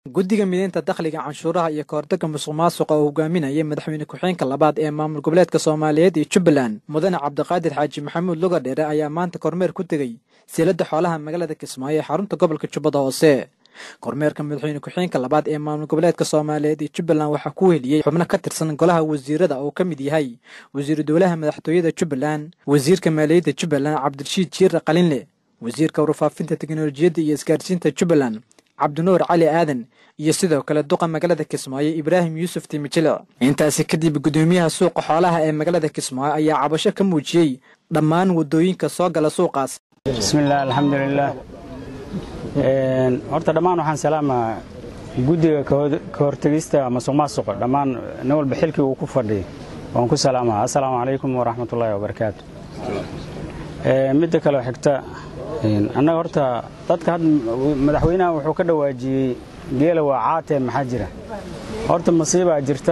guddiga mideynta dakhliga canshuuraha iyo kahortagga musuq maasuqa oo hogaaminaya madaxweyne ku-xigeenka labaad ee maamul goboleedka soomaaliyeed iyo jubbaland mudane cabdiqaadir xaaji maxamuud lugadheere ayaa maanta kormeer ku tegey siiladda xoolaha magaalada kismaayo ee xarunta gobolka jubbada hoose kormeerka madaxweyne ku-xigeenka labaad ee maamul goboleedka soomaaliyeed iyo jubbaland waxaa ku weheliyey xubno ka tirsan golaha wasiirada oo ka mid yahay wasiiru dowlaha madaxtooyada jubbaland wasiirka maaliyadda jubbaland cabdirashiid jiire qalinle wasiirka warfaafinta teknolojiyadda iyo isgaarsiinta jubbaland cabdinuur cali aadan iyo sidoo kale duqa magaalada kismaayo ibraahim yuusuf timijilic intaasi kadib guddoomiyaha suuqa xoolaha ee magaalada kismaayo ayaa cabasho ka muujiyey dhammaan waddooyinka soo gala suuqaas bismillaah alxamdulilaah horta dhammaan waxaan salaamaa guddiga ka hortegista masuq maasuqa dhammaan nin walba xilkii uu ku fadhiya waan ku salaamaa assalaamu calaykum waraxmatullaahi wabarakaatu midda kaleo xigta annaga horta dadka hadda madaxweynaha wuxuu ka dhawaajiyey geela waa caatee maxaa jira horta masiibaa jirta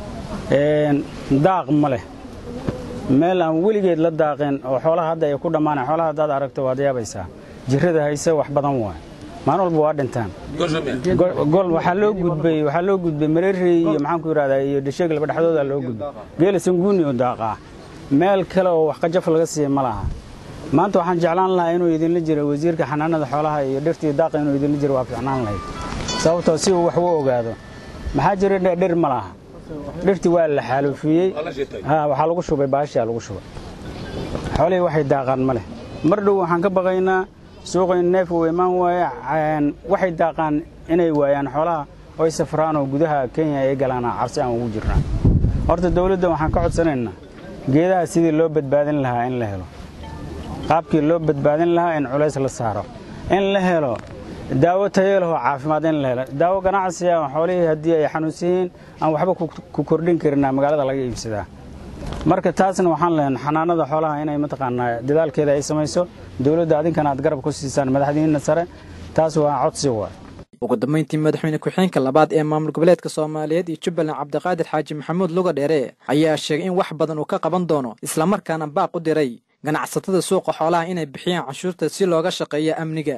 daaq ma leh meel aan weligeed la daaqeen oo xoolaha hadda ay ku dhammaaneen xoolaha haddaad aragto waad yaabaysaa jirrada hayse wax badan waay maalin walba waa dhintaan gol waxaa loo gudbay waxaa loo gudbay mareerey iyo maxaan ku yidhahdaa iyo dhasheeg laba dhexdooda loo gudbay geela sanguuni oo daaqaa meel kale oo wax qajaf laga siiya ma laha maanta waxaan jeclaan lahaa inuu idinla jiro wasiirka xanaanada xoolaha iyo dhirtii daaqa inuu idinla jiro waa ficnaan lahayd sababtoo si uu wax u ogaado maxaa jira dhir ma laha dhirtii waa la xaaluufiyey waxaa lagu shubay baashaa lagu shubay xoolihii waxay daaqaan ma leh mar dhow waxaan ka baqaynaa suuqayn neef uu imaan waaye waxay daaqaan inay waayaan xoolaha oy safraan oo gudaha kenya ay galaana cabsi aan ugu jirnaa horta dawladda waxaan ka codsanaynaa geedaha sidii loo badbaadin lahaa in la helo qaabkii loo badbaadin lahaa in culays la saaro in la helo daawo tayo lehoo caafimaad in la helo daawo ganacsi ah xoolihii haddii ay xanuunsan yihiin aan waxba ku kordhin karinaa magaalada laga iibsadaa marka taasna waxaan lehen xanaanada xoolaha inay mataqaanaa dadaalkeeda ay samayso dowladda adinkana aad garab ku siisaan madaxdiinna sare taas waa codsi waay ugu dambayntii madaxweyne ku-xigeenka labaad ee maamul goboleedka soomaaliyeed iyo jubbaland cabdiqaadir xaaji maxamuud lugadheere ayaa sheegay in wax badan uu ka qaban doono islamarkaana baaq u diray ganacsatada suuqa xoolaha inay bixiyaan canshuurta si looga shaqeeyo amniga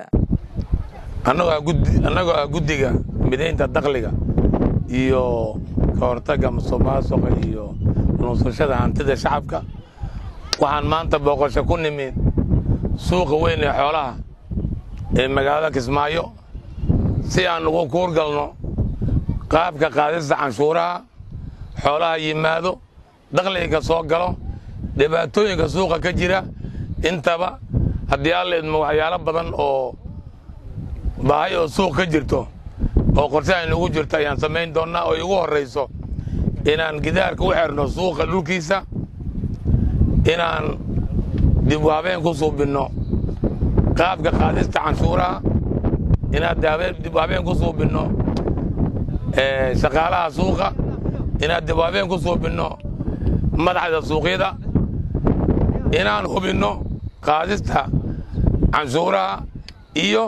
annagoo ah guddiga midaynta dakhliga iyo ka hortagga musuq maasuqa iyo nuusashada hantida shacabka waxaan maanta booqasho ku nimid suuqa weyn ee xoolaha ee magaalada kismaayo si aan ugu kuurgalno qaabka qaadista canshuuraha xoolaha yimaado dakhliga soo galo dhibaatooyinka suuqa ka jira intaba haddii alla idmo waxyaalo badan oo baahay oo suuq ka jirto oo qorshe aynugu jirto ayaan samayn doonnaa oo igu horrayso inaan gidaarka u xerno suuqa dhulkiisa inaan dib u habeen ku suubinno qaabka qaadista canshuuraha inaan dib u habeen ku suubinno shaqaalaha suuqa inaan dib u habeen ku suubinno madaxda suuqyada inaan hubinno qaadista canshuuraha iyo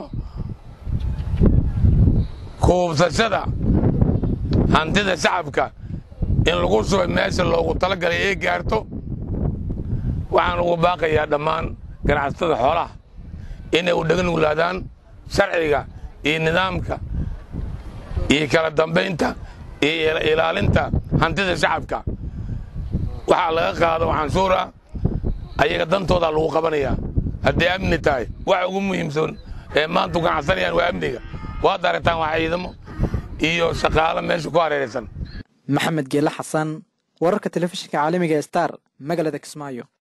kuubsashada hantida shacabka in lagu shubay meesha loogu talagalay ee gaarto waxaan ugu baaqayaa dhammaan ganacsatada xoolaha inay u dheganuglaadaan sharciga iyo nidaamka iyo kala dambaynta iyo ilaalinta hantida shacabka waxaa laga qaado canshuura ayaga dantoodaa lagu qabanayaa hadday amni tahay waxa ugu muhiimsan ee maanta ganacsanayaan waa amniga waad aragtaan waa ciidamo iyo shaqaalo meesha ku hareeraysan maxamed geele xasan wararka telefishinka caalamiga star magaalada kismaayo